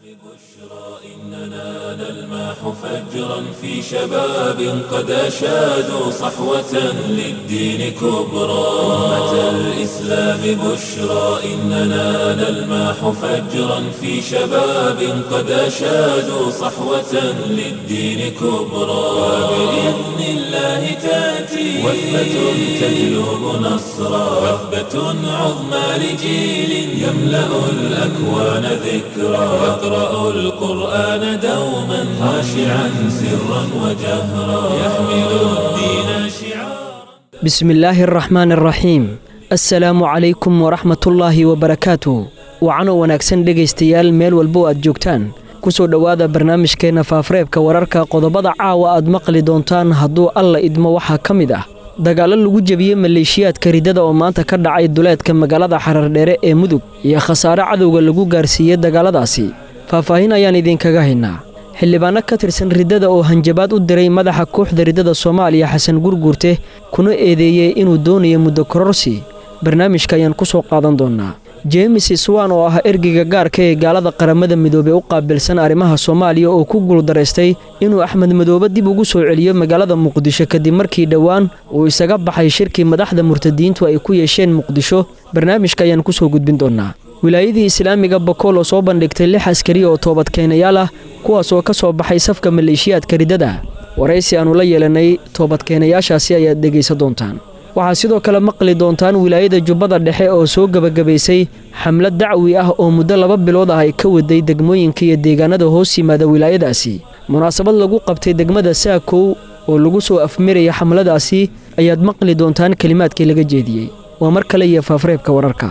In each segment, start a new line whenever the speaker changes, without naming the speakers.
إننا نلمح فجرا في شباب قد أشادوا صحوة للدين كبرى أمة الإسلام بشرى إننا نلمح فجرا في شباب قد أشادوا صحوة للدين كبرى وبإذن الله تأتي وثبة تجلب نصرا وثبة عظمى لجيل يملأ الأكوان ذكرى يقرأ القرآن دوما خاشعا سرا وجهرا يحمل الدين شعارا
بسم الله الرحمن الرحيم assalaamu calaykum waraxmatullaahi wabarakaatu wacano wanaagsan dhegaystayaal meel walbo aad joogtaan ku soo dhowaada barnaamijkeenna faafareebka wararka qodobada caawa aad maqli doontaan hadduu alla idmo waxaa ka mid ah dagaallo lagu jebiyey maleeshiyaadka riddada oo maanta ka dhacay duleedka magaalada xarardheere ee mudug iyo khasaare cadowga lagu gaarsiiyey dagaalladaasi faahfaahin ayaan idinkaga haynaa xildhibaanno ka tirsan riddada oo hanjabaad u diray madaxa kooxda riddada soomaaliya xasan gurguurte kuna eedeeyey inuu doonayo muddo kororsi barnaamijka ayaan ku soo qaadan doonnaa jeemis swan oo ah ergeyga gaarka ee gaalada qaramada midoobey u qaabilsan arrimaha soomaaliya oo ku guuldaraystay inuu axmed madoobe dib ugu soo celiyo magaalada muqdisho kadib markii dhowaan uu isaga baxay shirkii madaxda murtadiintu ay ku yeesheen muqdisho barnaamijka ayaan ku soo gudbin doonnaa wilaayadii islaamiga bokool oo soo bandhigtay lix askari oo toobadkeenayaal ah kuwaas oo ka soo baxay safka maleeshiyaadka riddada waraysi aannu la yeelanay toobadkeenayaashaasi ayaad dhegaysan doontaan waxaa sidoo kale maqli doontaan wilaayada jubbada dhexe oo soo gebagabaysay xamlad dacwi ah oo muddo laba bilood ah ay ka waday degmooyinka iyo deegaanada hoos yimaada wilaayadaasi munaasabad lagu qabtay degmada saakow oo lagu soo afmiraya xamladaasi ayaad maqli doontaan kelimaadkii laga jeediyey waa mar kale iyo faafareebka wararka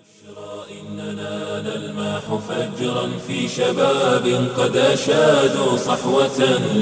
فجرا في شباب قد أشادوا صحوة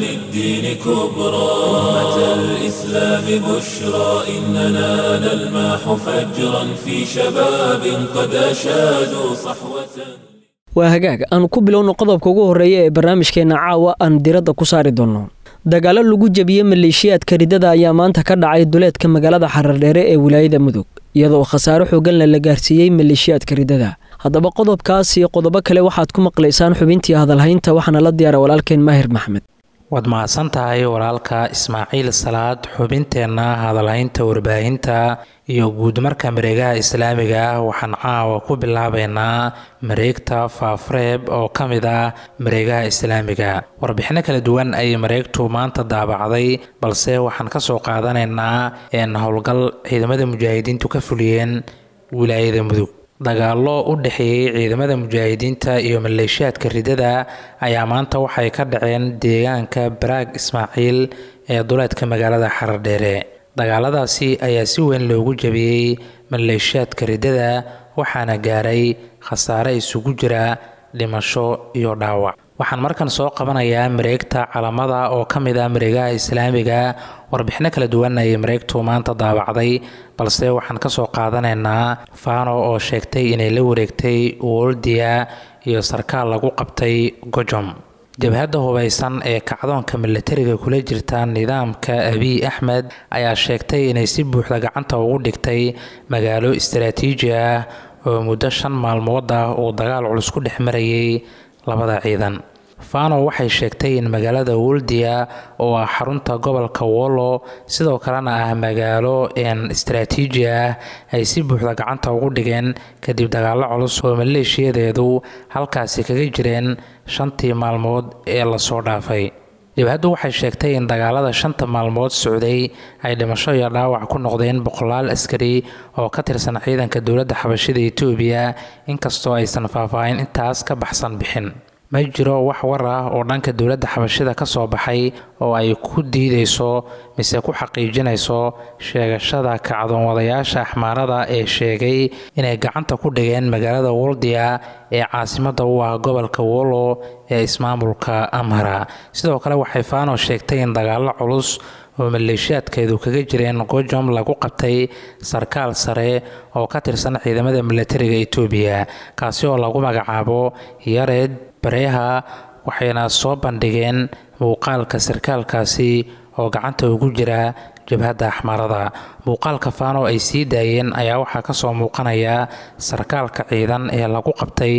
للدين كبرى أمة الإسلام بشرى إننا نلمح فجرا في شباب قد أشادوا صحوة
waa hagaag aan ku bilowno qodobka ugu horreeya ee barnaamijkeenna caawa aan diradda ku saari doonno dagaallo lagu jebiyey maleeshiyaadka riddada ayaa maanta ka dhacay duleedka magaalada xarardheere ee wilaayada mudug iyadoo khasaare xooganle la gaarsiiyey maleeshiyaadka riddada haddaba qodobkaas iyo qodobo kale waxaad ku maqlaysaan xubintii hadalhaynta waxaana la diyaara walaalkeen maahir maxmed
waad mahadsan tahay walaalka ismaaciil salaad xubinteenna hadalhaynta warbaahinta iyo guudmarka mareegaha islaamiga ah waxaan caawa ku bilaabaynaa mareegta faafreeb oo ka mid ah mareegaha islaamiga warbixino kala duwan ayay mareegtu maanta daabacday balse waxaan ka soo qaadanaynaa een howlgal ciidamada mujaahidiintu ka fuliyeen wilaayada mudug dagaallo u dhexeeyey ciidamada mujaahidiinta iyo maleeshiyaadka riddada ayaa maanta waxay ka dhaceen deegaanka baraag ismaaciil ee duleedka magaalada xarardheere dagaaladaasi ayaa si weyn loogu jabiyey maleeshiyaadka riddada waxaana gaaray khasaare isugu jira dhimasho iyo dhaawac waxaan markan soo qabanayaa mareegta calamada oo ka mid ah mareegaha islaamiga warbixino kala duwan ayay mareegtu maanta daabacday balse waxaan ka soo qaadanaynaa faano oo sheegtay inay la wareegtay woldia iyo sarkaal lagu qabtay gojom jabhadda hubaysan ee kacdoonka milatariga kula jirta nidaamka abiy axmed ayaa sheegtay inay si buuxda gacanta ugu dhigtay magaalo istaraatiiji ah oo muddo shan maalmood ah uu dagaal culus ku dhex marayay labada ciidan fano waxay sheegtay in magaalada woldia oo ah xarunta gobolka wollo sidoo kalena ah magaalo een istaraatiiji ah ay si buuxda gacanta ugu dhigeen kadib dagaallo culus oo maleeshiyadeedu halkaasi kaga jireen shantii maalmood ee lasoo dhaafay jabhaddu waxay sheegtay in dagaalada shanta maalmood socday ay dhimasho iyo dhaawac ku noqdeen boqolaal askari oo ka tirsan ciidanka dowladda xabashida etoobiya inkastoo aysan faahfaahin intaas ka baxsan bixin ma jiro wax war ah oo dhanka dowladda xabashida ka soo baxay oo ay ku diideyso mise ku xaqiijinayso sheegashada kacdoonwadayaasha axmaarada ee sheegay inay gacanta ku dhigeen magaalada woldia ee caasimada u ah gobolka wollo ee ismaamulka amhara sidoo kale waxay faano sheegtay in dagaallo culus oo maleeshiyaadkeedu kaga jireen gojom lagu qabtay sarkaal sare oo ka tirsan ciidamada milatariga etoobiya kaasi oo lagu magacaabo yared bareeha waxayna soo bandhigeen muuqaalka sarkaalkaasi oo gacanta ugu jira jabhadda axmaarada muuqaalka faano ay sii daayeen ayaa waxaa kasoo muuqanaya sarkaalka ciidan ee lagu qabtay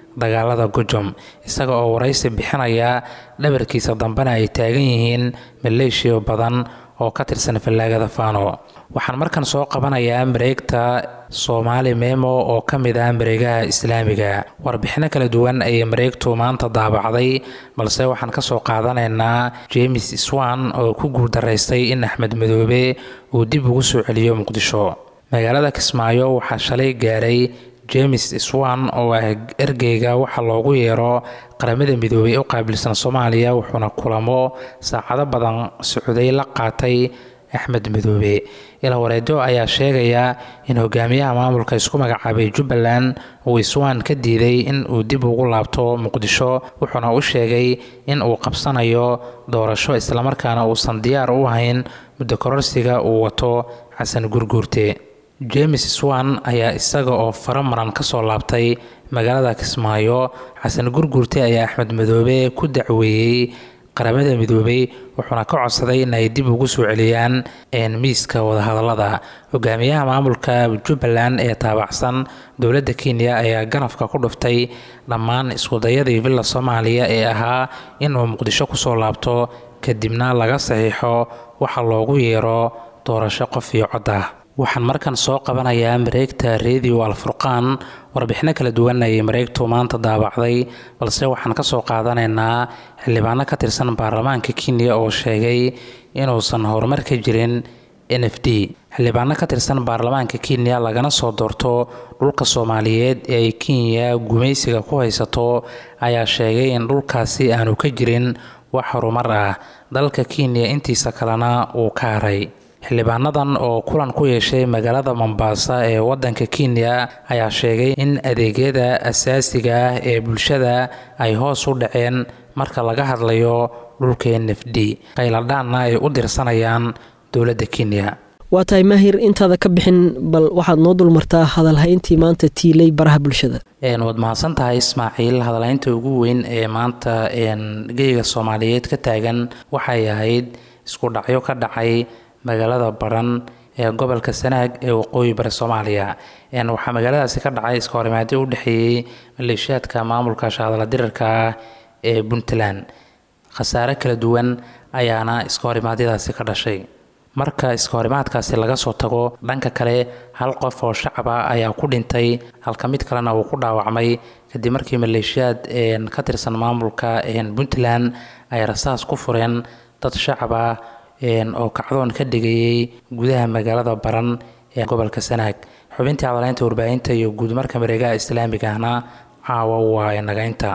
dagaalada gujum isaga oo waraysi bixinaya dhabarkiisa dambena ay taagan yihiin maleeshiya badan oo ka tirsan fallaagada faano waxaan markan soo qabanayaa mareegta soomaali memo oo ka mid ah mareegaha islaamiga warbixino kala duwan ayay mareegtu maanta daabacday balse waxaan kasoo qaadanaynaa james swan oo ku guuldaraystay in axmed madoobe uu dib ugu soo celiyo muqdisho magaalada kismaayo waxaa shalay gaaray james swan oo ah ergeyga waxaa loogu yeero qaramada midoobey u qaabilsan soomaaliya wuxuuna kulamo saacado badan socday la qaatay axmed madoobe ilawareedo ayaa sheegaya in hogaamiyaha maamulka isku magacaabay jubbaland uu iswaan ka diiday in uu dib ugu laabto muqdisho wuxuuna u sheegay in uu qabsanayo doorasho islamarkaana uusan diyaar u ahayn muddo kororsiga uu wato xasan gurguurte james swan ayaa isaga oo faro maran kasoo laabtay magaalada kismaayo xasan gurguurte ayaa axmed madoobe ku dacweeyey qaramada midoobey wuxuuna ka codsaday in ay dib ugu soo celiyaan miiska wadahadalada hogaamiyaha maamulka jubbaland ee taabacsan dowladda kenya ayaa ganafka ku dhuftay dhammaan iskudayadii villa soomaaliya ee ahaa inuu muqdisho kusoo laabto kadibna laga saxiixo waxa loogu yeero doorasho qof iyo cod ah waxaan markan soo qabanayaa mareegta radio alfurqaan warbixino kala duwan ayay mareegtu maanta daabacday balse waxaan kasoo qaadanaynaa xildhibaano ka tirsan baarlamaanka kenya oo sheegay inuusan horumar ka jirin n f d xildhibaano ka tirsan baarlamaanka kenya lagana soo doorto dhulka soomaaliyeed ee ay kenya gumaysiga ku haysato ayaa sheegay in dhulkaasi aanu ka jirin wax horumar ah dalka kenya intiisa kalena uu ka haray xildhibaanadan oo kulan ku yeeshay magaalada mombasa ee wadanka kenya ayaa sheegay in adeegyada asaasiga ah ee bulshada ay hoos u dhaceen marka laga hadlayo dhulka n f d qayladhaanna ay u dirsanayaan dowladda kenya
waa tahay maahir intaada ka bixin bal waxaad noo dulmartaa hadalhayntii maanta tiilay baraha bulshada
waad mahadsan tahay ismaaciil hadalhaynta ugu weyn ee maanta geyga soomaaliyeed ka taagan waxay ahayd isku dhacyo ka dhacay magaalada baran ee gobolka sanaag ee waqooyi bari soomaaliya waxaa magaaladaasi ka dhacay iska horimaadyo u dhexeeyey maleeshiyaadka maamulka shahadala dirarka ah ee puntland khasaare kala duwan ayaana iska horimaadyadaasi ka dhashay marka iska horimaadkaasi laga soo tago dhanka kale hal qof oo shacaba ayaa ku dhintay halka mid kalena uu ku dhaawacmay kadib markii maleeshiyaad ka tirsan maamulka puntland ay rasaas ku fureen dad shacaba oo kacdoon ka dhigayay gudaha magaalada baran ee gobolka sanaag xubintii cadaleynta warbaahinta iyo guudmarka mareegaha islaamiga ahna caawa waa inagaynta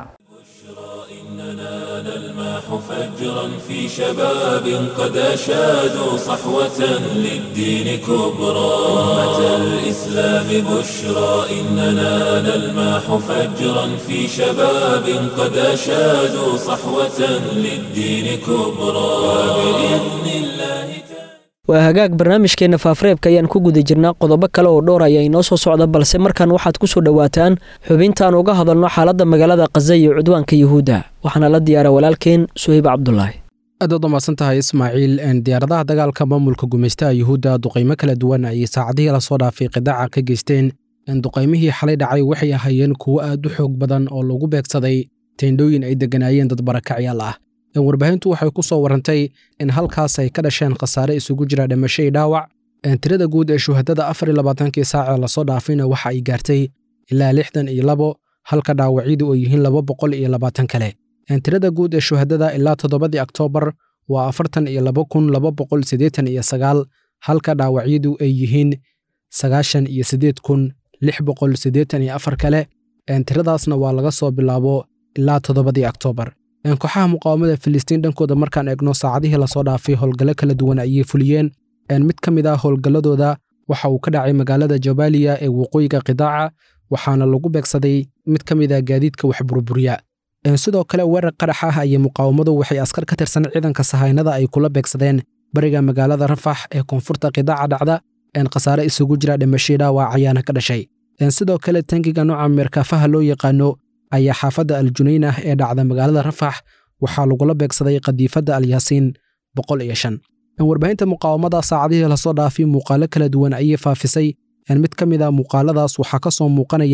فجرا في شباب قد أشادوا صحوة للدين كبرى أمة الإسلام بشرى إننا نلماح فجرا في شباب قد أشادوا صحوة للدين كبرى وبإذن الله
waa hagaag barnaamijkeenna faafareebka ayaan ku guda jirnaa qodobo kale oo dhowr ayaa inoo soo socda balse markan waxaad ku soo dhowaataan xubintaan uga hadalno xaaladda magaalada kaza iyo cudwaanka yuhuudda waxaana la diyaara walaalkeen suhayb cabdulaahi
aadaad umaasan tahay ismaaciil diyaaradaha dagaalka maamulka gumaystaha yuhuudda duqaymo kala duwan ayay saacadihii lasoo dhaafay qidaaca ka geysteen duqaymihii xalay dhacay waxay ahaayeen kuwo aad u xoog badan oo lagu beegsaday teendhooyin ay degganaayeen dad barakacyaal ah warbaahintu waxay ku soo warantay in halkaas ay ka dhasheen khasaare isugu jira dhimasho iyo dhaawac tirada guud ee shuhadada afar iyo labaatankii saacee lasoo dhaafayna waxa ay gaartay ilaa lixdan iyo labo halka dhaawacyadu ay yihiin laba boqol iyo labaatan kale tirada guud ee shuhadada ilaa toddobadii oktoobar waa afartan iyo laba kun laba boqol siddeetan iyo sagaal halka dhaawacyadu ay yihiin sagaashan iyo siddeed kun lix boqol siddeetan iyo afar kale tiradaasna waa laga soo bilaabo ilaa toddobadii oktoobar kooxaha muqaawamada filistiin dhankooda markaan eegno saacadihii lasoo dhaafay howlgallo kala duwan ayay fuliyeen mid ka mid ah howlgalladooda waxa uu ka dhacay magaalada jabaaliya ee waqooyiga qidaaca waxaana lagu beegsaday mid ka mid ah gaadiidka wax burburiya sidoo kale weerar qarax ah ayay muqaawamadu waxay askar ka tirsan ciidanka sahaynada ay kula beegsadeen bariga magaalada rafax ee koonfurta qidaaca dhacda khasaare isugu jira dhimashii dhaawac ayaana ka dhashay sidoo kale tangiga nooca meerkaafaha loo yaqaano ayaa xaafadda aljunaynah ee dhacda magaalada rafax waxaa lagula beegsaday qadiifadda alyaasiin boqol iyo shan warbaahinta muqaawamada saacadihii lasoo dhaafay muuqaalo kala duwan ayay faafisay mid ka mid a muuqaaladaas waxaa ka soo muuqanaya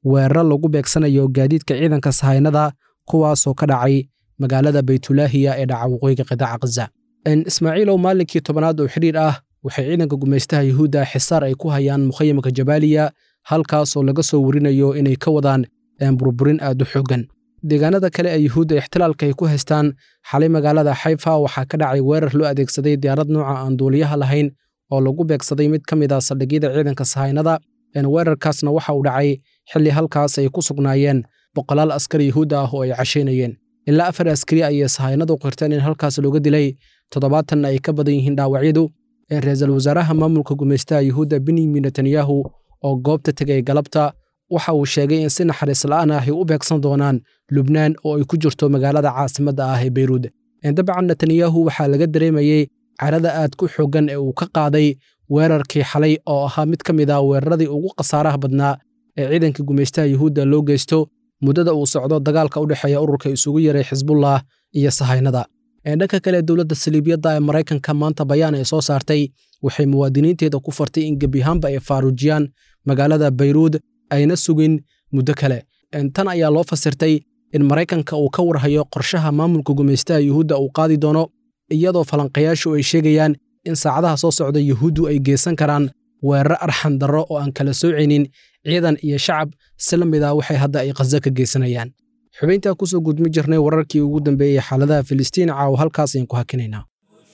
weeraro lagu beegsanayo gaadiidka ciidanka sahaynada kuwaasoo ka dhacay magaalada baytulaahiya ee dhaca waqooyiga qidaaca khaza ismaaciilow maalinkii tobanaad oo xidhiir ah waxay ciidanka gumaystaha yuhuudda xisaar ay ku hayaan mukhayamka jabaaliya halkaasoo laga soo warinayo inay ka wadaan burburin aad u xooggan deegaanada kale ee yuhuudda ixtilaalka ay ku haystaan xalay magaalada xayfa waxaa ka dhacay weerar loo adeegsaday diyaarad nooca aan duuliyaha lahayn oo lagu beegsaday mid ka mid ah saldhigyada ciidanka sahaynada weerarkaasna waxa uu dhacay xilli halkaas ay ku sugnaayeen boqolaal askari yuhuudda ah oo ay cashaynayeen ilaa afar askari ayay sahaynadu qirteen in halkaas looga dilay toddobaatanna ay ka badan yihiin dhaawacyadu ra-iisul wasaaraha maamulka gumaystaha yuhuudda benyamin netanyahu oo goobta tegay galabta waxa uu sheegay in si naxariis la'aan ah ay u beegsan doonaan lubnaan oo ay ku jirto magaalada caasimadda ah ee beyruud dabcan netanyahu waxaa laga dareemayey carada aad ku xooggan ee uu ka qaaday weerarkii xalay oo ahaa mid ka mid ah weeraradii ugu khasaaraha badnaa ee ciidanka gumaystaha yuhuudda loo geysto muddada uu socdo dagaalka u dhexeeya ururka isugu yaray xisbullah iyo sahaynada dhanka kale dowladda saliibiyadda ee maraykanka maanta bayaan ay soo saartay waxay muwaadiniinteeda ku fartay in gebiahaanba ay faaruujiyaan magaalada bayruud ayna sugin muddo kale tan ayaa loo fasirtay in maraykanka uu ka warhayo qorshaha maamulka gumaystaha yuhuudda uu qaadi doono iyadoo falanqayaashu ay sheegayaan in saacadaha soo socda yuhuuddu ay geysan karaan weerar arxan darro oo aan kala soocaynin ciidan iyo shacab si la mid ah waxay hadda ay khaza ka geysanayaan xubayntaa kusoo gudmi jirnay wararkii ugu dambeeyey xaaladaha filistiin caawa halkaas ayaan ku hakinaynaa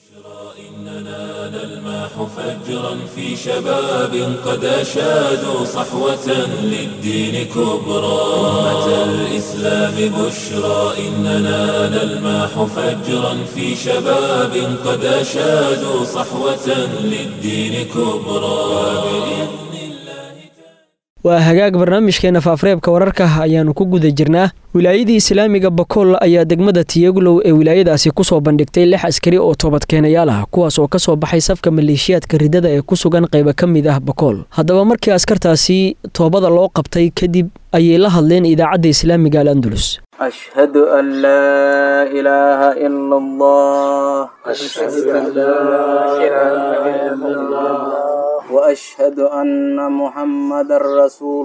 فجرا في شباب قد أشادوا صحوة للدين كبرى أمة الإسلام بشرى إننا نلماح فجرا في شباب قد أشادوا صحوة للدين كبرى
waa hagaag barnaamijkeena faafareebka wararka ayaannu ku guda jirnaa wilaayadii islaamiga bakool ayaa degmada tiyaglow ee wilaayadaasi ku soo bandhigtay lix askari oo toobadkeenayaal ah kuwaas oo ka soo baxay safka maleeshiyaadka ridada ee ku sugan qayba ka mid ah bakool haddaba markii askartaasi toobada loo qabtay kadib ayay la hadleen idaacadda islaamiga al andulus
أشهد أن لا إله إلا الله أشهد أن لا إله إلا الله وأشهد أن محمد رسول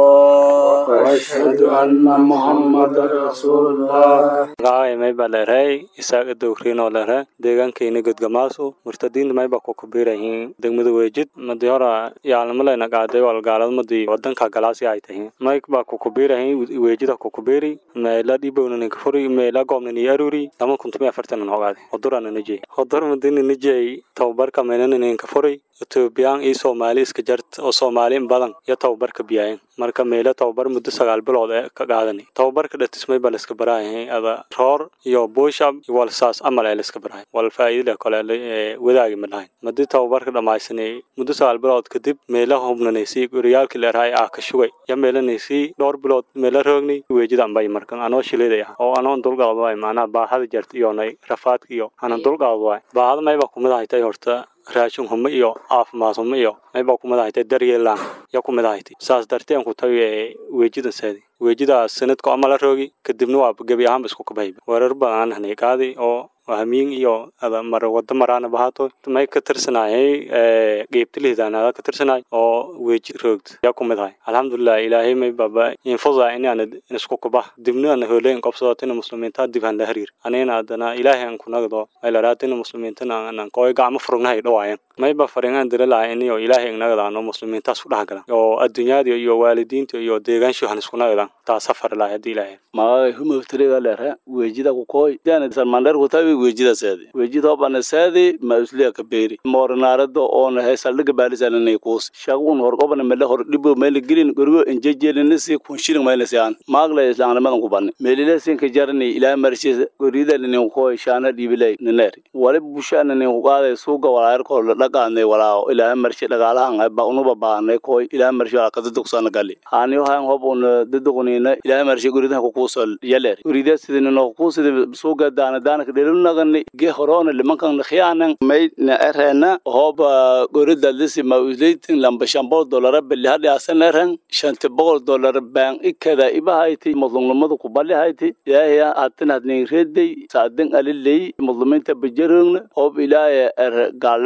الله
وأشهد أن محمد رسول الله
magacay mayba leerhay isaaga dowriinoo leerhe deegaankayna godgamaasu murtadiinta mayba ku kubiirayihiin degmada weejid madi hora yaalnimalayna qaaday walgaalad madi wadanka galaasi ay tahiin mayk baa ku kubiirayihiin weejida ku kubiiri meela dhibownaninka furi meela goobnani aruri lama kuntumi afartanan hogaade hodurana nijey hodur madina nijey tababarka meelananinka furi etoobiyaan iyo soomaali iska jart oo soomaali in badan iyo tababarka biyaayan marka meelo tababar muddo sagaal bilood ee ka qaadani tababarka dhatismay baa laiska baraayahay ada roor iyo buushab iyo walsaas amal ee laiska barahay wal faa'iidada kale ee wadaagi ma lahayn madii tababarka dhammaysanay muddo sagaal bilood kadib meelo hubnanaysay goriyaalkii leerahay ah ka shugay ya meelanaysay dhowr bilood meelo roogni weejida ambay markan anoo shileeday ah oo anoon dulqaad waay macnaha baahada jarta iyonay rafaadka iyo anan dulqaad waay baahada mayba kumid ahaytay horta raashin humo iyo caafimaad humo iyo mayba kumid ahaytay daryeelaan ya kumid ahaytay saas darteen ku tawi ee weejidan saadi weejidaas sanadka amala roogi kadibna waa gebi ahaanba isku kabahayba weerar badan aan hanay qaadi oo hamiin iyo ada mar wada maraana bahaato may ka tirsanayay qeybtilihidaanada ka tirsanay oo weeji roogd yaa kumid ahay alxamdulilah ilaahay may baba infuda inaan isku kubah dibna ana holeyn qobsadatina muslimiinta dib han la hariir anina adana ilaahay aan kunagdo maylaratina muslimiintana anan kooy gacmo furugnahay dhawaayan mayba faringaan dira lahay iniyo ilaahay ignagadaano muslimiintaas ku dhex galan oo adduunyada iyo waalidiinta iyo deegaanshu han isku nagadan taa safar lahay haddii ilaahay
magacay humawtiriga leere weejida kukoy jana salmandher kutabi weejida saadi weejida bana saadi ma usliya kabeeri moornaarada oona he saldhiga baalisananay kuus shagun horgobana mele hor dhibo mele gelin gorgo enjejelinasi kunshirin maylasi aan maagla islaamnimadan ku banni melile sinka jarani ilaa marshi gorida ninin koy shaana dhibilay nineer wali busha ninin kuqaaday suuga walaayarkoo la dhaqaanay walaa ilaa marshi dhagaalahan ba unuba baanay koy ilaa marshi walaa kadadugsaana gali haaniyo hayan hob una daduqunina ilaa marshi goridaha kukuusol yaleer gorida sidinino kuusida suuga daana daanaka dhelunagani ge horoona limankan khiyaanan may na ereena hoba gorida lisi ma usleitin lamba shambol dolara beli hadhi asan eren shanti boqol dolar baan ikada ibahayti mudlumnimada kubali hayti ilaahaya hatin hadnin redey saadin aliley mudluminta bajarogna hob ilaahaya er gaalnimadaas ku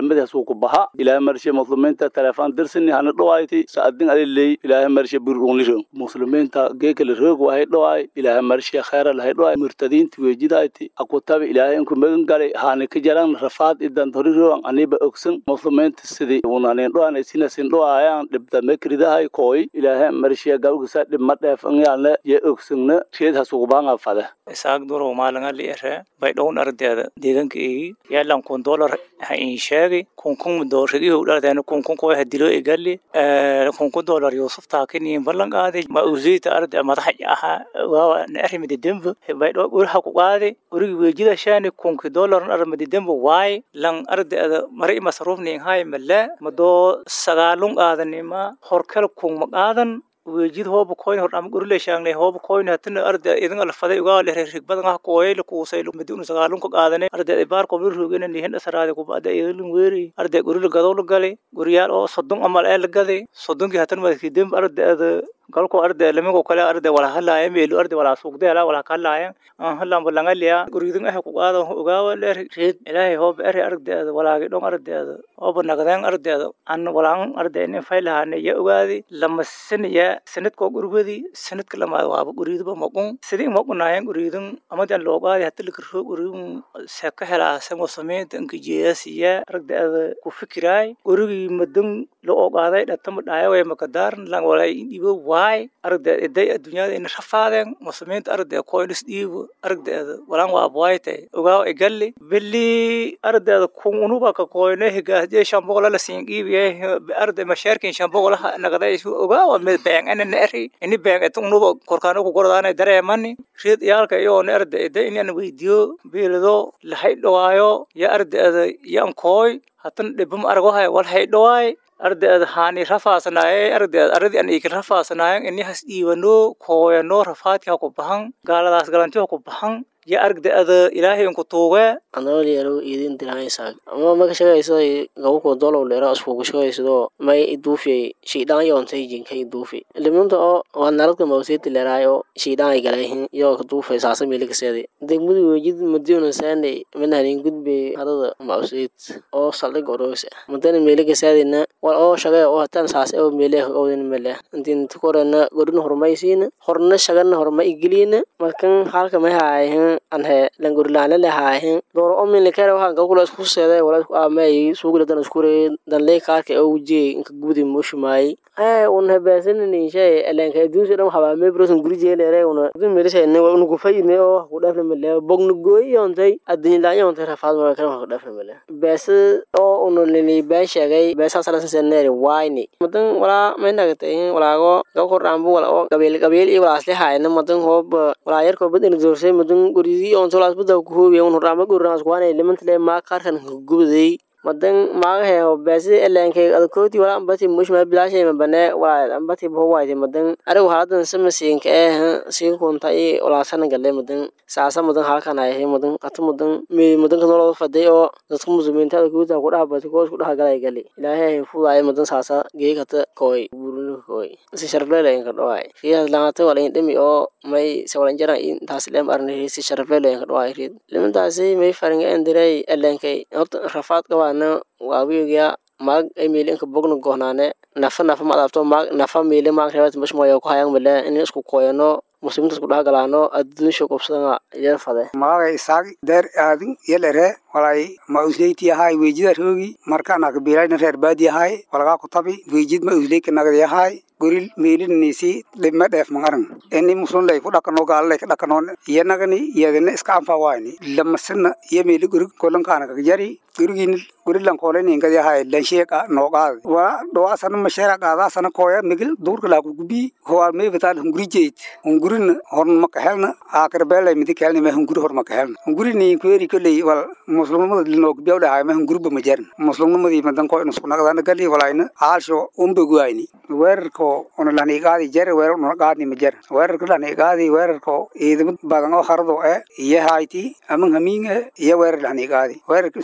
ku baha ilaahay marshe muslimiinta telefoon dirsini hana dhawayti saadin aliley ilaahay marshe burunliro muslimiinta geekale roog wahay dhawaay ilaahay marshe khayra lahay dhawaay murtadiinta weejidayti akutabi ilaahay inku magan galay haana ka jaran rafaad idan toriroan aniba ogsan muslimiinta sidii unanin dhawaanay sinasin dhawaayaan dhibda mekridahay kooy ilaahay marshe galgisa dhibma dheefan yaalne ye ogsanna reed hasugubaanga fade
isaag duro maalinga li ere bay dhown ardeeda deegaanka igi yaalan kun dolar ha in sheegi kun kun doorshadii u dhardeena kun kun koo hadilo igali kun kun dolar yusuf taakini ballan qaadi ma uziita arde madaxa aha waa na arrimidi dembo bay dho urha ku qaadi urigi weejida shaani kun ki dolar arrimidi dembo waay lan ardeeda mari masruufni hay mala mado sagaalun qaadanima horkal kun ma qaadan wejid hooba koyn hor ama gurile shaangne hooba koyn hatina arda idin alfaday ugaa leh rigbadan ah kooyay la kuusay lu midun sagaalun ka qaadane arda ibaar ko bir rugena ni henda saraade ku baada idin weeri arda gurile gadow la galay guriyaal oo sodon amal ee la gaday sodonkii hatan madki dem arda galko arde lamigo kale arde wala halaya meelu arde wala suugdeela wala kalaya an halan balangaliya guridin ah ku qaado ogaawa leer reed ilaahay hoob ere arde walaagi dhon arde hoob nagdeen arde an walaan arde in faylahaane ya ogaadi lama saniya sanadko gurgudi sanadka lama waaba guriidba maqun sidii maqunaayan guridin amadan loo qaadi hatta la kirfo guridin seka helaasan wasameynta inka jeesiya arde ku fikiraay gurigi madan loo qaaday dhatama dhaayo way makadaaran lang walay dhibo waay aragda iday adduunyada ina rafaadeen muslimiinta aragda koylis dhiibo aragdeeda walaan waa abwaayte ogaaw igalli bili aragdeeda kun unuba ka koyne higaasje shambogola la siin dhiibiye aragda mashaarkin shambogolaha nagaday ogaawa mid beeng ana neeri ini beeng et unuba korkaano ku gordaana dareemani riid iyaalka iyo ne aragda iday inaan weydiyo biilido lahay dhawaayo ya aragdeeda yan kooy hatan dhibam argohay wal hay dhawaay ardeed haani rafaasnaaye ardeed aradi an ikin rafaasnaayen ini has dhiibano kooyano rafaadki ha ku bahan gaaladaas galanti ha ku bahan ya argdeeda ilaahay inku tuuge
andool yaro idin dirahaysaa ama maka shaqayso gabuko dolow leera iskugu shaqaysido may iduufiyay shiidhaan yoontay jinka iduufi limunta oo waa naradka mawseeti leeraayo shiidhaan ay galayhin iyo kaduufay saasa miilikaseedi degmadu wejid madiuna saanay manahanin gudbe hadada mawseet oo saldhig oroosa mudana miilikaseedina wal oo shaqee oo hataan saas oo meeleh owdin mele intin tukorana godin hormaysiina horna shagana horma igiliina markan halka may haayahin anhe langurlaana lahaahin dooro omin likere waxaan galkula isku seeday wala isku aamay suugula dan iskure dan lee kaarka ee ujee inka gudi mushumaay ee un hebeesanini shay elenka adduunsi dhan waxaa mee brosan guri jeelere una dun melisayne una gufayne oo ku dhafna male bogna gooyi yoontay adduunyi laan yoontay rafaad mara kale wax ku dhafna male beesa oo una lili been sheegay beesaa salasan seneeri wayni madan walaa may nagatay walaago gabkor dhaambu wala oo qabiil qabiil iyo walaasle haayna madan hoob walaa yarkoo badina doorsay madan guridi ontolaas bada ku hoobiya un hordhaama gurnaas kuwaanay limantale maa kaarkan gubaday madan maagahe beesi elenkay adkooti wala ambati mushma bilashay mabane wala ambati bowaite madan arigu haladan samasiinka eh siin kunta i wala sana galle madan saasa madan halkan ay madan qatu madan mi madan kan loo faday oo dadka muslimiinta ku taa ku dhaabati ko isku dhagalay gali ilaahay fuuday madan saasa geekata koy burunu koy si sharfleele ka dhawaay riyaad laanta wala indhimi oo may sawalan jara intaas leem arne si sharfleele ka dhawaay riid limantaasi may faringa endiray elenkay horta rafaad qabaana waawiga maag ay meeli inka bogna gohnaane nafa nafa ma adabto maag nafa meeli maag rebat mashmoya ku hayang mele in isku koyano muslimiinta isku dhahgalaano adduunsha qobsadanga yar fade
maaga isaag deer aadin yelere walay ma usleyti ahay weejida roogi markaana kabiilayna reer baadi ahay walagaa kutabi weejid ma usleyka nagdi ahay goril meelinisi dhibme dheef mangaran ini muslunlay ku dhakano gaalalay ka dhakanoon iyanagani iyagana iska anfa wayni lamasina iyo meeli gorig kolankaana kagjari gorigin gorilan kooleninkadi ahay lansheeka nooqaadi wala dhawaasana masheera qaadaasana kooya migil duurka laaku gubi howaal meefataan hunguri jeyd hungurin horn makahelna aakarbelay midi kelni me hunguri hor makahelna hunguri ni kweri koley wal muslimnimada linoog biyaw dhahay me hunguriba majarin muslimnimadii madan ko inusku naqdana gali walayna aalsho umbeguayni weerarko una laniigaadi jere weerar una qaadni majar weerarka laniigaadi weerarko ciidamad badan oo harado e iyo hayti aman hamiinge iyo weerar laniigaadi weerarka isugaayna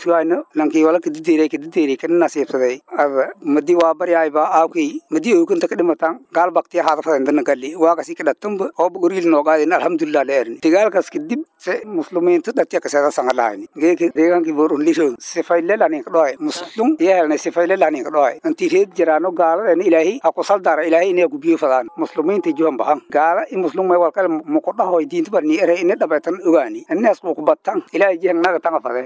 lankii wala kadideyray kadideyray kana nasiibsaday ada madi waa baryayba aawkay madi oykanta ka dhimatan gaal baktiya haadafada dana gali waagasi ka dhatanba ooba goriil noogaadin alhamdulilah la erni dagaalkaas kadib se muslimiinta dhatiya kaseeda sangalahayni geeka deegaankii borunlisho sifaylelanin ka dhohay muslum iyahelna sifaylelanin ka dhohay intii reed jiraano gaaladena ilaahay ha ku saldara ilaahay inay ku biyo fadaan muslimiinta johan bahan gaala i muslum may walkale muqodhahoy diinta barni ere ina dhabaytan ogaani inaas ku kubatan ilaahay jihan naga tanga fadee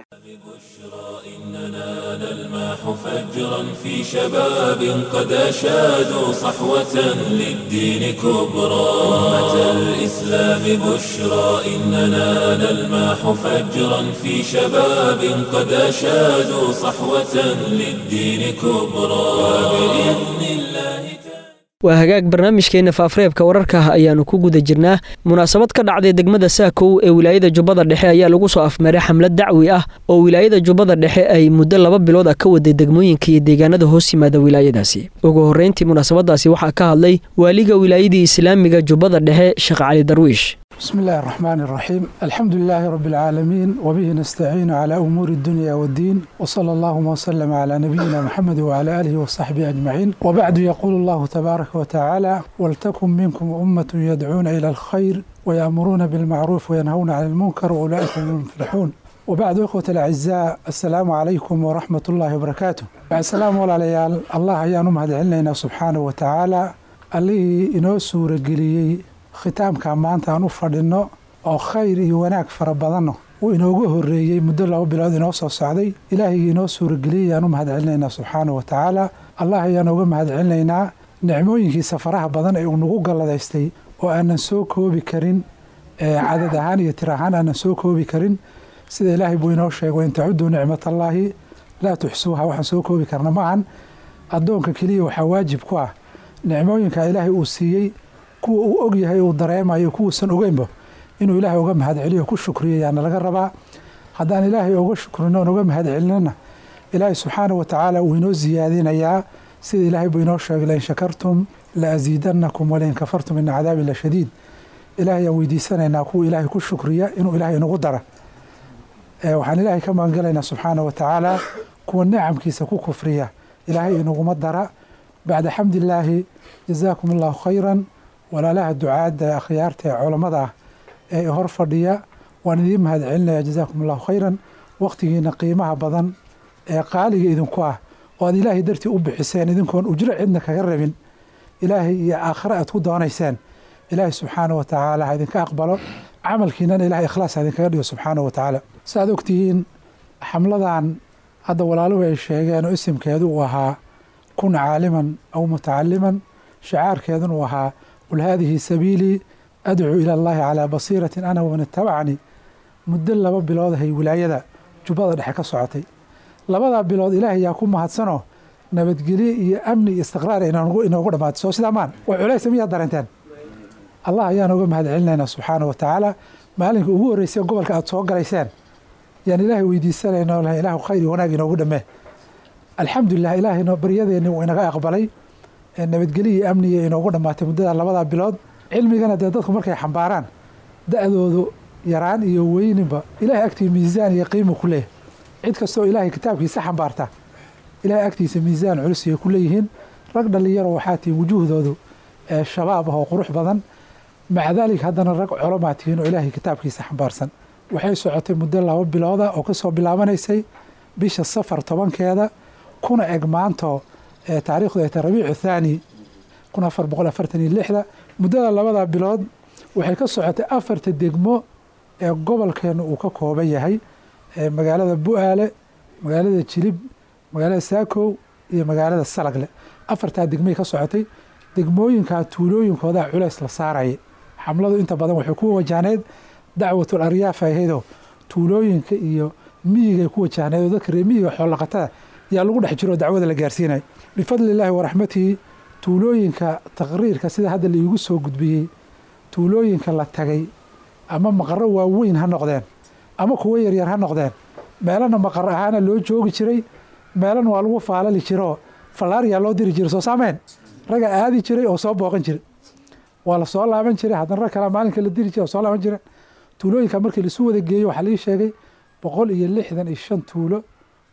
إننا نلمح فجرا في شباب قد أشادوا صحوة للدين كبرى أمة الإسلام بشرى إننا نلمح فجرا في شباب قد أشادوا صحوة للدين كبرى وبإذن الله
waa hagaag barnaamijkeenna faafreebka wararka ayaannu ku guda jirnaa munaasabad ka dhacday degmada saakow ee wilaayada jubbada dhexe ayaa lagu soo afmaray xamlad dacwi ah oo wilaayada jubbada dhexe ay muddo laba bilood ah ka waday degmooyinka iyo deegaanada hoos yimaada wilaayadaasi ugu horreyntii munaasabadaasi waxaa ka hadlay waaliga wilaayadii islaamiga jubbada dhexe sheekh cali darwiish
بسم الله الرحمن الرحيم الحمد لله رب العالمين وبه نستعين على أمور الدنيا والدين وصلى الله وسلم على نبينا محمد وعلى آله وصحبه أجمعين وبعد يقول الله تبارك وتعالى ولتكن منكم أمة يدعون إلى الخير ويأمرون بالمعروف وينهون عن المنكر وأولئك هم المفلحون وبعد إخوة الأعزاء السلام عليكم ورحمة الله وبركاته بعد السلام والعليال الله يانم هذا علينا سبحانه وتعالى اللي إنو سورة قليي khitaamka maanta aan u fadhinno oo khayr iyo wanaag fara badanno uu inoogu horreeyey muddo laba bilood inoo soo socday ilaahigii inoo suurageliyey ayaan u mahad celinaynaa subxaana wa tacaala allah ayaan uga mahad celinaynaa nicmooyinkiisa faraha badan ee uu nagu galladaystay oo aanan soo koobi karin cadad ahaan iyo tir ahaan aanan soo koobi karin sida ilaahay buu inoo sheego in tacuduu nicmatallaahi laa tuxsuuha waxaan soo koobi karna maahan addoonka keliya waxaa waajib ku ah nicmooyinka ilaahay uu siiyey kuwa uu og yahay uu dareemayo kuwuusan ogeynba inuu ilaahay uga mahad celiyo ku shukriyo yaana laga rabaa haddaan ilaahay uga shukrino oon uga mahad celinana ilaahay subxaana wa tacaala uu inoo siyaadinayaa sida ilaahay buu inoo sheegay lain shakartum la asiidanakum walain kafartum ina cadaabi la shadiid ilaahay aan weydiisanaynaa kuwa ilaahay ku shukriya inuu ilaahay inagu dara waxaan ilaahay ka magangelaynaa subxaana wa tacaala kuwa nicamkiisa ku kufriya ilaahay inaguma dara bacda xamdillaahi jazaakum allahu khayran walaalaha ducaadda akhyaarta ee culammada ah ee hor fadhiya waan idiin mahad celinaya jazaakum allahu khayran wakhtigiina qiimaha badan ee qaaliga idinku ah oo aad ilaahay dartii u bixiseen idinkoon ujro cidna kaga rabin ilaahay iyo aakhare aad ku doonayseen ilaahay subxaana wa tacaala ha idinka aqbalo camalkiinana ilahay ikhlaas ha idinkaga dhigo subxaana wa tacaala saaad ogtihiin xamladan hadda walaaluhu ay sheegeen oo isimkeedu uu ahaa kun caaliman aw mutacaliman shacaarkeedun uu ahaa qul haadihi sabiilii adcuu ila allahi calaa basiiratin ana waman itabacanii muddo laba bilood ahay wilaayada jubbada dhexe ka socotay labadaa bilood ilaahay yaa ku mahadsanoo nabadgelye iyo amni iyo istiqraar inoogu dhammaatay soo sidaa maan way culaysa miyaad dareenteen allah ayaan uga mahad celinaynaa subxaana wa tacaala maalinka ugu horreysay gobolka aad soo galayseen yaan ilaahay weydiisanayna lahay ilaahu khayr iyo wanaag inoogu dhammee alxamdulilah ilaahayno baryadeenni wuu inaga aqbalay nabadgelye iyo amniga inoogu dhammaatay muddada labadaa bilood cilmigana dee dadku markay xambaaraan da-doodu yaraan iyo weyninba ilahay agtii miisaan iyo qiimu ku leeyahy cid kastoo ilaahay kitaabkiisa xambaarta ilahay agtiisa miisaan culus ayay ku leeyihiin rag dhalinyaro waxaa tihiin wujuuhdoodu ee shabaab ah oo qurux badan maca daalik haddana rag colomaa tihiin oo ilaahay kitaabkiisa xambaarsan waxay socotay muddo laba bilooda oo kasoo bilaabanaysay bisha safar tobankeeda kuna eg maanto taarikhdu ay tahay rabiicu thaani kun afar boqol afartan iyo lixda muddada labada bilood waxay ka socotay afarta degmo ee gobolkeenu uu ka kooban yahay magaalada bu-aale magaalada jilib magaalada saakow iyo magaalada salagle afartaa degmay ka socotay degmooyinkaa tuulooyinkoodaa culays la saaraya xamladu inta badan waxay ku wajahneyd dacwatul aryaaf ahaydoo tuulooyinka iyo miyigay ku wajahneyd oo dadka reemiyiga xoolaqatada yaa lagu dhex jiro dacwada la gaarsiinayo bifadli illaahi waraxmatihi tuulooyinka taqriirka sida hadda laiigu soo gudbiyey tuulooyinka la tagay ama maqaro waaweyn ha noqdeen ama kuwo yaryar ha noqdeen meelana maqar ahaana loo joogi jiray meelana waa lagu faalali jiroo fallaaryaa loo diri jiray soo saameen raga aadi jiray oo soo booqan jiray waa la soo laaban jiray haddana rag kalea maalinka la diri jiray oo soo laaban jiray tuulooyinka markii laisu wada geeyo waxaa lii sheegay boqol iyo lixdan iyo shan tuulo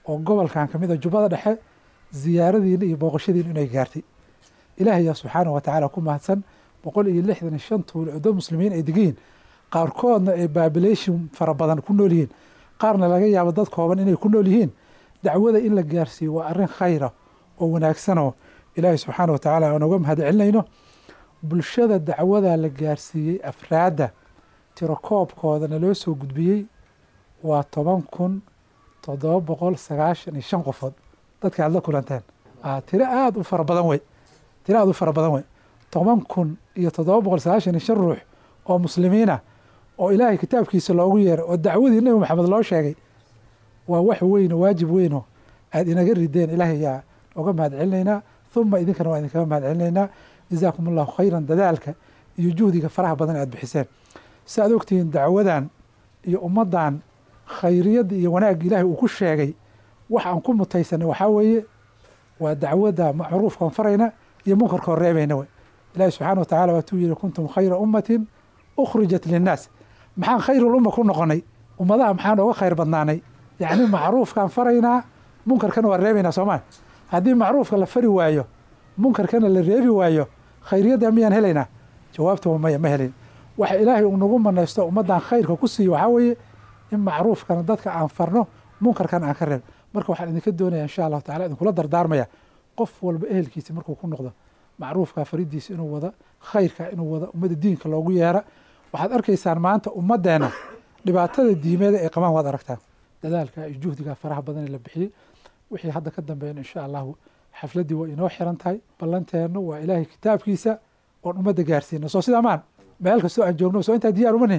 oo gobolkan ka mid a jubbada dhexe ziyaaradiina iyo booqashadiina inay gaartay ilaahayaa subxaanahu watacaala ku mahadsan boqol iyo lixdan iyo shan tuulo oo dad muslimiin ay degayiin qaarkoodna ay babilation fara badan ku nool yihiin qaarna laga yaabo dad kooban inay ku nool yihiin dacwada in la gaarsiiyo waa arrin khayra oo wanaagsanoo ilaahay subxaana wa tacaala aan uga mahad celinayno bulshada dacwada la gaarsiiyey afraadda tirakoobkoodana loo soo gudbiyey waa toban kun toddoba boqol sagaashan iyo shan qofood dadka aad la kulanteen tiro aada u fara badan wey tiro aada u fara badan wey toban kun iyo toddoba boqol sagaashan iyo shan ruux oo muslimiina oo ilaahay kitaabkiisa loogu yeeray oo dacwadii nebi maxamed loo sheegay waa wax weyno waajib weyno aada inaga rideen ilaahay yaa oga mahad celinaynaa huma idinkana waa idinkaga mahad celinaynaa jazaakum allahu khayran dadaalka iyo juhdiga faraha badan aad bixiseen si aad ogtihiin dacwadan iyo ummaddan khayriyadda iyo wanaagga ilaahay uu ku sheegay wax aan ku mutaysanay waxaa weeye waa dacwadda macruufkaan farayna iyo munkarkoo reebayna wey ilaahi subxaana wa tacala waatuu yihi kuntum khayra ummatin ukhrijat linnaas maxaan khayrul umma ku noqonay ummadaha maxaan oga khayr badnaanay yacni macruufkaan faraynaa munkarkana waa reebaynaa soomaa haddii macruufka la fari waayo munkarkana la reebi waayo khayriyadda miyaan helaynaa jawaabta waa maya ma helin waxa ilaahay uu nagu manaysto ummaddan khayrka ku siiyo waxaa weeye in macruufkana dadka aan farno munkarkana aan ka reeb marka waxaan idinka doonaya insha allahu tacala idinkula dardaarmaya qof walba ehelkiisa markuu ku noqdo macruufka faridiisa inuu wada khayrka inuu wada ummadda diinka loogu yeera waxaad arkaysaan maanta ummaddeena dhibaatada diimeeda ay qabaan waad aragtaan dadaalka iyo juhdiga faraha badan ee la bixiyey wixii hadda ka dambeeyana insha allahu xafladdii waa inoo xiran tahay ballanteennu waa ilaahay kitaabkiisa oon ummadda gaarsiina soo sidaa maan meel kastoo aan joogno soo intaa diyaar uma nihin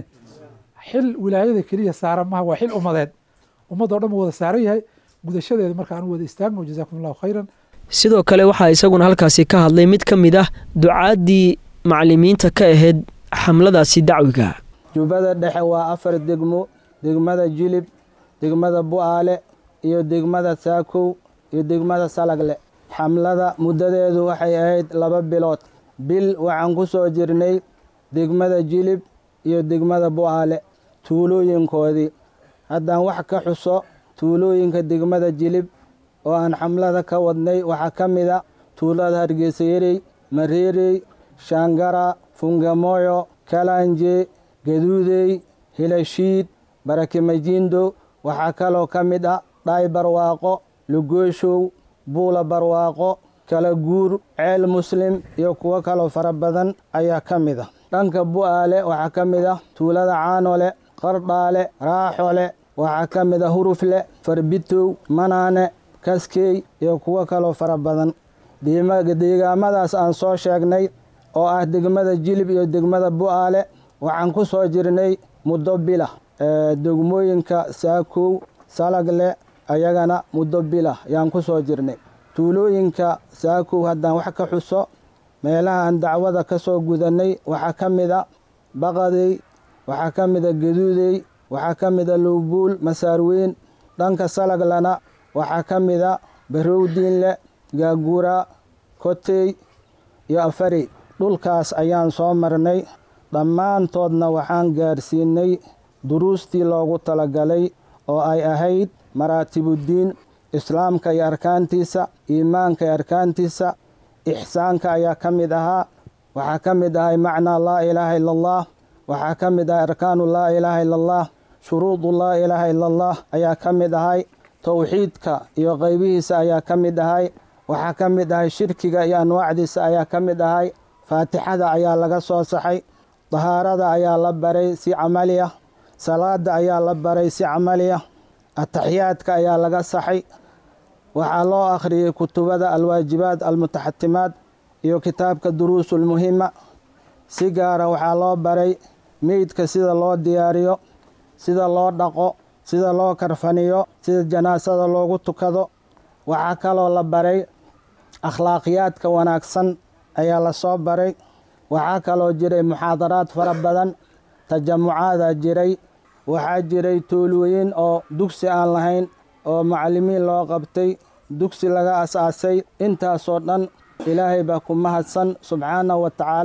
xil wilaayada keliya saaran maha waa xil ummadeed ummadoo dhan wada saaran yahay gudashadeeda marka aan wada istaagno jazaakum allahu khayran
sidoo kale waxaa isaguna halkaasi ka hadlay mid ka mid ah ducaaddii macalimiinta ka ahayd xamladaasi dacwiga
jubbada dhexe waa afar degmo degmada jilib degmada bu'aale iyo degmada saakow iyo degmada salagle xamlada muddadeedu waxay ahayd laba bilood bil waxaan ku soo jirnay degmada jilib iyo degmada bu'aale tuulooyinkoodii haddaan wax ka xuso tuulooyinka degmada jilib oo aan xamlada ka wadnay waxaa ka mid a tuulada hargeysayarey mareerey shaangara fungamoyo kalanje gaduudey hilashiid barakimajiindo waxaa kaloo ka mid ah dhaay barwaaqo lugooshow buula barwaaqo kala guur ceel muslim iyo kuwo kaloo fara badan ayaa ka mid ah dhanka bu'aale waxaa ka mid ah tuulada caanole qardhaale raaxole waxaa ka mid ah hurufle farbitow manaane kaskey iyo kuwo kaloo fara badan deegaamadaas aan soo sheegnay oo ah degmada jilib iyo degmada bu'aale waxaan ku soo jirnay muddo bila degmooyinka saakow salagle ayagana muddo bila yaan ku soo jirnay tuulooyinka saakow haddaan wax ka xuso meelaha aan dacwada ka soo gudannay waxaa ka mid a baqadey waxaa ka mid a gaduudey waxaa ka mid a lowbuul masaarweyn dhanka salaglana waxaa ka mid a barowdiinle gaagura kotey iyo afarey dhulkaas ayaan soo marnay dhammaantoodna waxaan gaarsiinay duruustii loogu talagalay oo ay ahayd maraatibuddiin islaamka iyo arkaantiisa iimaanka iyo arkaantiisa ixsaanka ayaa ka mid ahaa waxaa ka mid ahay macnaa laa ilaaha ila allah waxaa ka mid ahay arkaanu laa ilaaha ila allah shuruudu laa ilaaha ila allah ayaa ka mid ahay towxiidka iyo qaybihiisa ayaa ka mid ahay waxaa ka mid ahay shirkiga iyo anwaacdiisa ayaa ka mid ahay faatixada ayaa laga soo saxay dahaarada ayaa la baray si camaliya salaada ayaa la baray si camaliya ataxiyaadka ayaa laga saxay waxaa loo akhriyey kutubada alwaajibaad almutaxatimaad iyo kitaabka duruusulmuhima si gaara waxaa loo baray meydka sida loo diyaariyo sida loo dhaqo sida loo karfaniyo sida janaasada loogu tukado waxaa kaloo la baray akhlaaqiyaadka wanaagsan ayaa lasoo baray waxaa kaloo jiray muxaadaraad fara badan tajamucaadaa jiray waxaa jiray tuulooyin oo dugsi aan lahayn oo macallimiin loo qabtay dugsi laga asaasay intaasoo dhan ilaahay baa ku mahadsan subxaanahu wa tacaala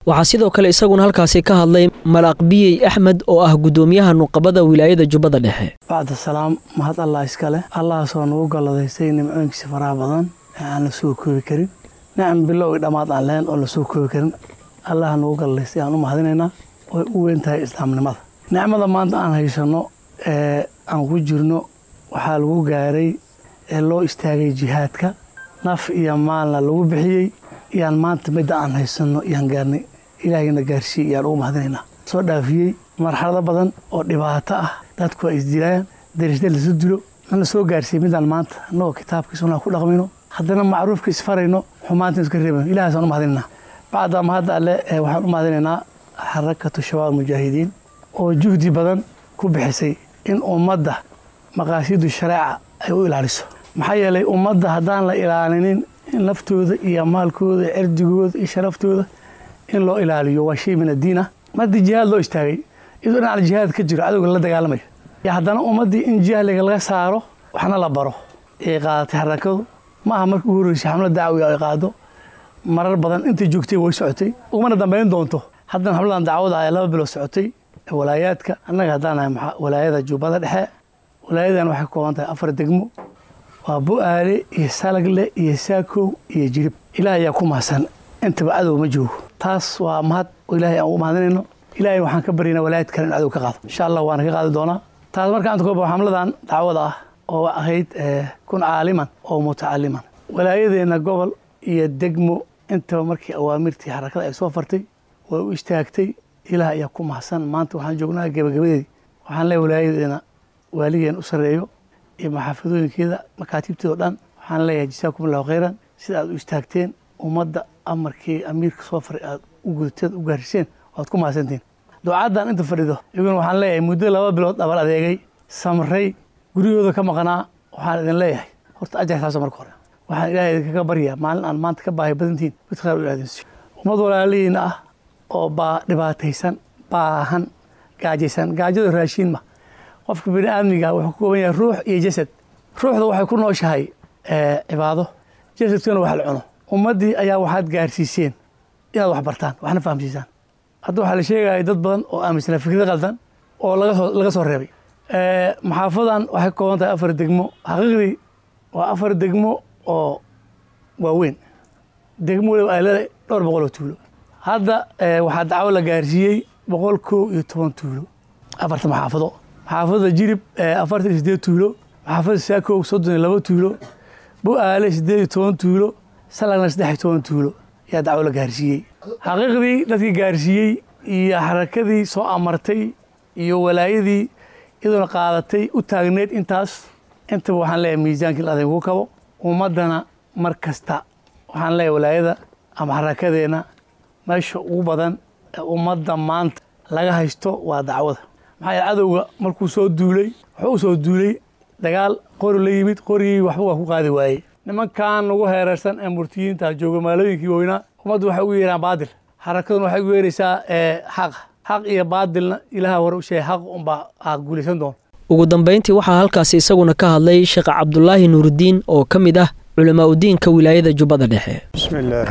waxaa sidoo kale isaguna halkaasi ka hadlay malaaq biyey axmed oo ah guddoomiyaha nuqabada wilaayada jubbada dhexe
bacda salaam mahad allah iskale allahaasoo nagu galladaystay nimcooyinkiisa faraha badan ee aan la soo koobi karin nicam bilow i dhammaad aan lahayn oo la soo koobi karin allaha nagu galladaystay aan u mahadinaynaa way u weyn tahay islaamnimada nicmada maanta aan haysanno ee aan ku jirno waxaa lagu gaaray ee loo istaagay jihaadka naf iyo maalna lagu bixiyey iyaan maanta midda aan haysanno iyaan gaarnay ilaahayna gaarsiiyey iyaan ugu mahadinaynaa soo dhaafiyey marxalado badan oo dhibaato ah dadku ay isdilayaan darisda lasu dilo in la soo gaarsiiyey midaan maanta annagoo kitaabkii sunnaa ku dhaqmayno haddana macruufka isfarayno xumaanta iska reebayno ilahaasaan u mahadinaynaa bacda mahadda alle waxaan u mahadinaynaa xarakatu shabaab mujaahidiin oo juhdi badan ku bixisay in ummadda maqaasidu shareeca ay u ilaaliso maxaa yeelay ummadda haddaan la ilaalinin in laftooda iyo maalkooda cirdigooda iyo sharaftooda in loo ilaaliyo waa shay min addiin ah mardi jihaad loo istaagay iyadoo dhinaca jihaad ka jiro cadowga la dagaalamayo iyo haddana ummaddii in jahliga laga saaro waxna la baro ayay qaadatay xarakadu ma aha markii ugu horreysay xamlad dacwiga ay qaado marar badan intay joogtay way socotay ugumana dambayn doonto haddana xamladan dacwada ay laba bilood socotay walaayaadka annaga haddaan nahay walaayada jubbada dhexe walaayadan waxay ka kooban tahay afar degmo waa bu-aale iyo salagle iyo saakow iyo jirib ilaah ayaa ku mahadsan intaba cadow ma joogo taas waa mahad oo ilaahay aan ugu mahadinayno ilaahay waxaan ka baryaynaa walaayad kale in cadow ka qaado insha allah waana ka qaadi doonaa taas marka anta kooba xamladan dacwada ah oo ahayd kun caaliman oo mutacaliman walaayadeenna gobol iyo degmo intaba markii awaamirtii xarakada ay soo fartay way u istaagtay ilaah ayaa ku mahadsan maanta waxaan joognaa gebagabadeedii waxaan leeyahay walaayadeena waaligeen u sarreeyo iyo maxaafadooyinkeeda makaatibteeda o dhan waxaan leeyahay jasaakum allahu khayran sida aad u istaagteen ummadda amarkii amiirka soo faray aad u gudateen u gaariseen waad ku mahadsantiin ducaddan inta fadhido iyaguna waxaan leeyahay muddo laba bilood dhabar adeegay samray guryahooda ka maqnaa waxaan idin leeyahay horta ajar saasa marka hore waxaan ilaahay idinkaga baryaa maalin aan maanta ka baahi badantihin mid khayr u ilaadinsiyo ummad walaalihiina ah oo baa dhibaataysan baahan gaajaysan gaajada raashiin ma qofka bini aadmiga wuxuu ka kooban yahay ruux iyo jasad ruuxda waxay ku nooshahay cibaado jasadkana wax la cuno ummaddii ayaa waxaad gaarsiiseen inaad wax bartaan waxna fahamsiisaan hadda waxaa la sheegaya dad badan oo aaminsana fikrada qaldan oo lagasoo laga soo reebay maxaafadan waxay ka kooban tahay afar degmo xaqiiqdii waa afar degmo oo waaweyn degmo waliba ay leedahay dhowr boqol oo tuulo hadda waxaa dacwo la gaarsiiyey boqol kow iyo toban tuulo afarta maxaafado maxaafadda jirib afartan iyo sideed tuulo maxaafadda saakow soddon iyo laba tuulo bu-aale sideed iyo toban tuulo salagna saddex iyo toban tuulo ayaa dacwo la gaarsiiyey xaqiiqdii dadkii gaarsiiyey iyo xarakadii soo amartay iyo walaayadii iyadoona qaadatay u taagneyd intaas intaba waxaan leeyahay miisaankii la adaygu kabo ummaddana mar kasta waxaan leeyahay walaayada ama xarakadeenna meesha ugu badan ee ummadda maanta laga haysto waa dacwada maxaa yeele cadowga markuu soo duulay wuxuu u soo duulay dagaal qori la yimid qorigii waxba waa ku qaadi waayey nimankan ugu heerarsan ee murtiyiinta jooga maalooyinkii weynaa ummaddu waxay ugu yeeraan baadil xarakaduna waxay ugu yeeraysaa xaqa xaq iyo baadilna ilaha hore u sheegay xaq unbaa aa guulaysan doon
ugu dambayntii waxaa halkaasi isaguna ka hadlay sheekh cabdulaahi nuurudiin oo ka mid ah culamaa udiinka wilaayada jubbada dhexe
بسم الله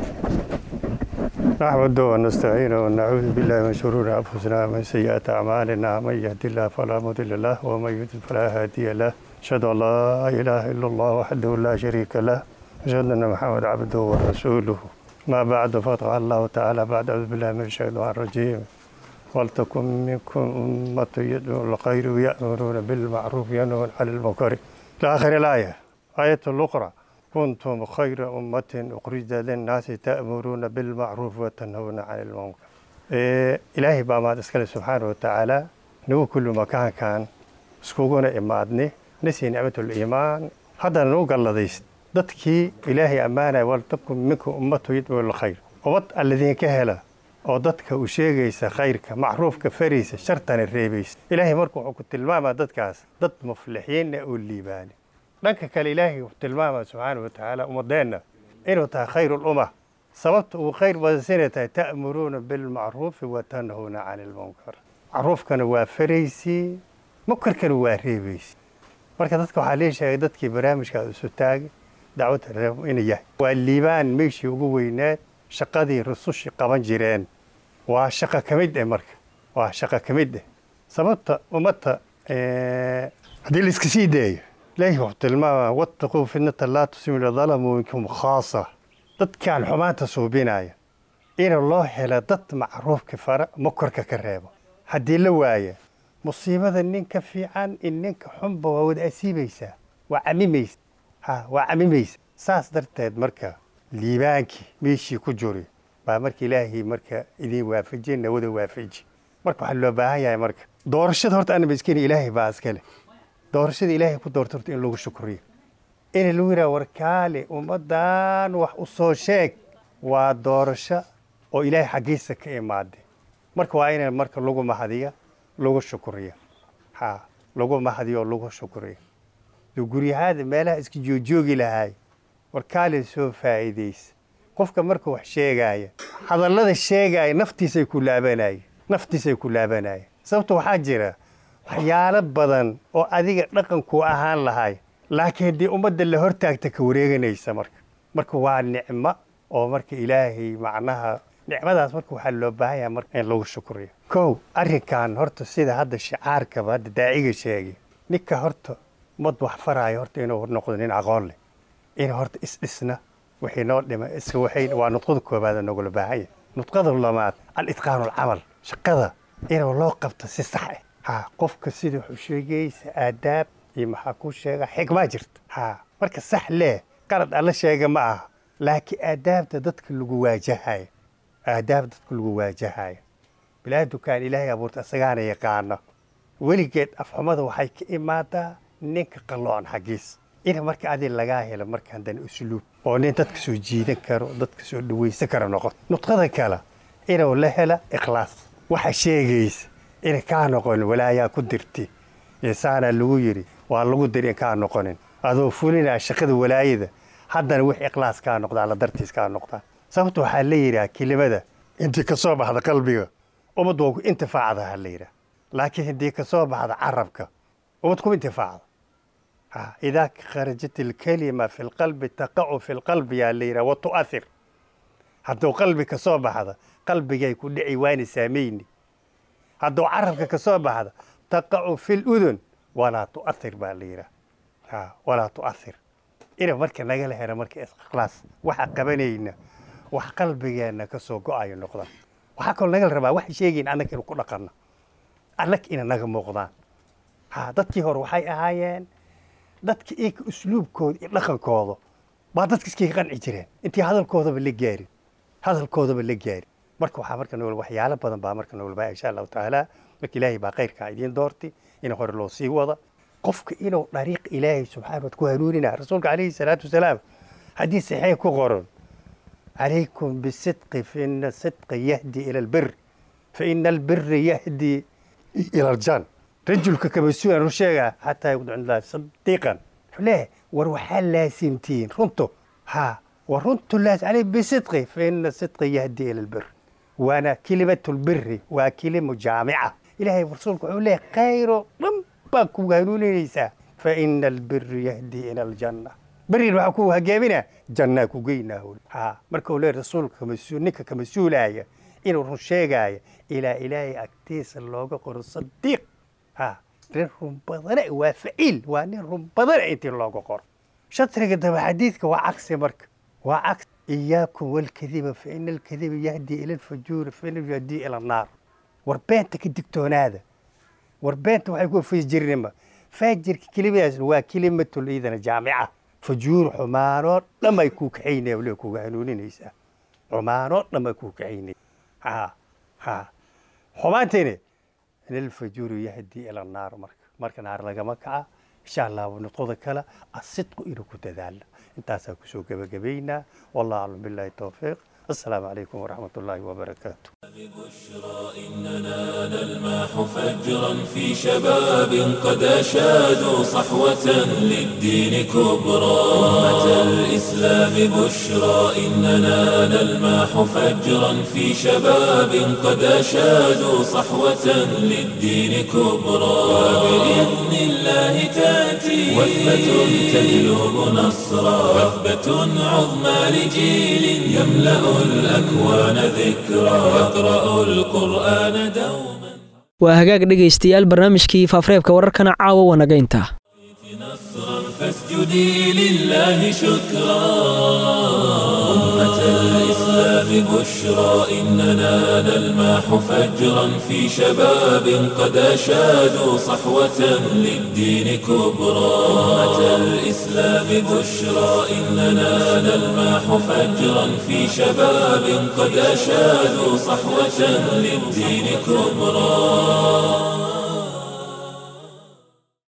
نحمده ونستعينه ونعوذ بالله من شرور أنفسنا ومن سيئات أعمالنا من يهد الله فلا مضل له ومن يضلل فلا هادي له أشهد أن لا إله إلا الله وحده لا شريك له أشهد أن محمد عبده ورسوله ما بعد فقال الله تعالى بعد أعوذ بالله من الشيطان الرجيم ولتكن منكم أمة يدعون الخير ويأمرون بالمعروف وينهون عن المنكر إلى آخر الآية آية الأخرى كنتم خير أمة أخرجت للناس تأمرون بالمعروف وتنهون عن المنكر إيه إلهي بما تسكال سبحانه وتعالى نو كل مكان كان سكوغونا إمادني نسي نعمة الإيمان هذا نو قال لديس dadkii ilaahay ammaanaya waltakun minkum ummatu yadcuu lkhayr ummad alladiin ka hela oo dadka u sheegaysa khayrka macruufka faraysa shartana reebaysa ilaahay marka wuxuu ku tilmaamaa dadkaas dad muflixiinna oo liibaani dhanka kale ilaahay wuxuu tilmaamaa subxaana watacaala ummadeenna inuu tahay khayr lumma sababta uu khayr badansinay tahay ta'muruuna bilmacruufi wa tanhuuna cani lmunkar macruufkana waa faraysii munkarkana waa reebaysi marka dadka waxaa lee sheegay dadkii barnaamijkaas isu taagay dacwada reebo inuu yahay waa liibaan meeshii ugu weynaad shaqadii rusushii qaban jireen waa shaqo ka mid eh marka waa shaqo ka mid eh sababta ummadda haddii laiska sii daayo ilaahi wuxuu tilmaama wattaquu fitnata laa tusibu dalamu minkum khaasa dadkaan xumaanta suubinaya in loo helo dad macruufka fara makorka ka reebo haddii la waaya musiibada ninka fiican in ninka xunba waa wada asiibaysaa waa camimaysa ha waa camimaysa saas darteed marka liibaankii meeshii ku juri baa marka ilaahay marka idin waafajiye nawada waafaji marka waxaa loo baahan yahay marka doorashada horta anaba iskeni ilaahay baa iskale doorashada ilaahay ku doorta horta in lagu shukriyo in lagu yidhaha warkaale ummaddan wax u soo sheeg waa doorasho oo ilaahay xaggiisa ka imaade marka waa ina marka lagu mahadiya lagu shukriyo ha lagu mahadiyo lagu shukriyo guryahaada meelaha iska joojoogi lahaay warkaale soo faa'iidaysa qofka marka wax sheegaya hadallada sheegaya naftiisay ku laabanaya naftiisay ku laabanaya sababta waxaa jira waxyaalo badan oo adiga dhaqankuu ahaan lahay laakiin haddii ummadda la hortaagta ka wareeganaysa marka marka waa nicmo oo marka ilaahay macnaha nicmadaas marka waxaa loo baahan yahay marka in lagu shukriyo kow arrinkan horta sida hadda shicaarkaba hadda daaciga sheegay ninka horta ummad wax faraayo horta inuu noqdo nin aqoon leh in horta isdhisna wixii noo dhima iska waxay waa nudqada koobaad nogula baahan yahay nudqada lamaad al-itqaanu alcamal shaqada inuu loo qabto si sax ah ha qofka sida wuxuu sheegaysa aadaab iyo maxaa ku sheega xigmaa jirta ha marka sax leh qalad alla sheega ma aha laakiin aadaabta dadka lagu waajahayo aadaab dadka lagu waajahayo bilaadukaan ilaahay abuurta isagaana yaqaano weligeed afxumada waxay ka imaadaa ninka qalloon xaggiis in marka adi lagaa helo marka haddana usluub oo nin dadka soo jiidan karo dadka soo dhawaysan karo noqoto nudqada kale inuu la hela ikhlaas waxa sheegaysa ina kaa noqonin walaayaa ku dirti insaanaa lagu yidhi waa lagu diri in kaa noqonin adoo fulinaa shaqada walaayada haddana wix ikhlaas kaa noqdaa la dartiis kaa noqdaa sababta waxaa la yidhaha kelimada intii ka soo baxda qalbiga ummad waa ku intifaacda ha la yidhaha laakiin haddii ka soo baxda carabka ummad kuma intifaacda ha idaa kharajat alkalima fi lqalbi taqacu fi lqalbi yaa la yidhaha wa tu'athir hadduu qalbi ka soo baxda qalbigay ku dhici waana saamayni hadduu carabka ka soo baxda taqacu fi ludun walaa tu'athir baa la yidhaha ha walaa tu'athir ina marka nagala helo marka ikhlaas waxa qabanayna wax qalbigeenna ka soo go-ayo noqdaan waxaa kaloo nagala rabaa waxa sheegayn annaga inu ku dhaqanno annaga ina naga muuqdaan ha dadkii hore waxay ahaayeen dadka iyaka usluubkooda iyo dhaqankooda baa dadka iskaga qanci jireen intii hadalkoodaba la gaarin hadalkoodaba la gaarin marka waxaa marka nool waxyaalo badan baa marka nool baa insha allahu tacaala marka ilaahay baa khayrkaa idiin doorti in hore loo sii wada qofka inuu dariiq ilaahay subxaana wa ku hanuunina rasuulka calayhi salaatu wasalaam haddii saxiix ku qoran عليكم بالصدق فإن الصدق يهدي إلى البر فإن البر يهدي إلى الجنة رجلك كمسؤول عن شيء حتى يكون عند الله صديقا ليه وروحان لازمتين رنتو ها ورنتو لازم عليه بصدق فإن الصدق يهدي إلى البر وأنا كلمة البر وكلمة جامعة إلهي ورسولك يقول لي خير ربك وقالوا فإن البر يهدي إلى الجنة beriin waxaa ku hogaaminaa jannaa ku geynaa ha marka uu leeyahy rasuulka mas-uul ninka ka mas-uulaya inuu run sheegaya ilaa ilaahay agtiisa looga qoro sadiiq ha nin run badane waa faciil waa nin run badane intii looga qoro shatriga daba xadiidka waa cagsi marka waa cagsi iyaakum walkadiba fa ina alkadiba yahdi ila alfajuuri fa ina yahdi ila annaar war beenta ka digtoonaada war beenta waxay ku fajirnima faajirka kelimadaasna waa kelimatul iidana jaamica fajuur xumaanoo dhan ay kuu kaxaynaya waliba kuga hanuuninaysaa xumaanoo dhan ay kuu kaxaynaya ha ha xumaantayne inalfajuuru yahdi ila annaar marka marka naar lagama kaca insha allah nudqoda kale asidqu inuu ku dadaala intaasaa kusoo gebagabaynaa wallahu aclam billahi towfiiq السلام عليكم ورحمة الله وبركاته
إننا نلمح فجرا في شباب قد أشادوا صحوة للدين كبرى أمة الإسلام بشرى إننا نلمح فجرا في شباب قد أشادوا صحوة للدين كبرى وبإذن الله تأتي وثبة تجلب نصرا وثبة عظمى لجيل يملأ الأكوان ذكرا يقرأ القرآن دوما
waa hagaag dhegaystayaal barnaamijkii faafareebka wararkana caawa wanagaynta
فاسجدي لله شكرا أمة الإسلام بشرى إننا نلماح فجرا في شباب قد أشادوا صحوة للدين كبرى أمة الإسلام بشرى إننا نلماح فجرا في شباب قد أشادوا صحوة للدين كبرى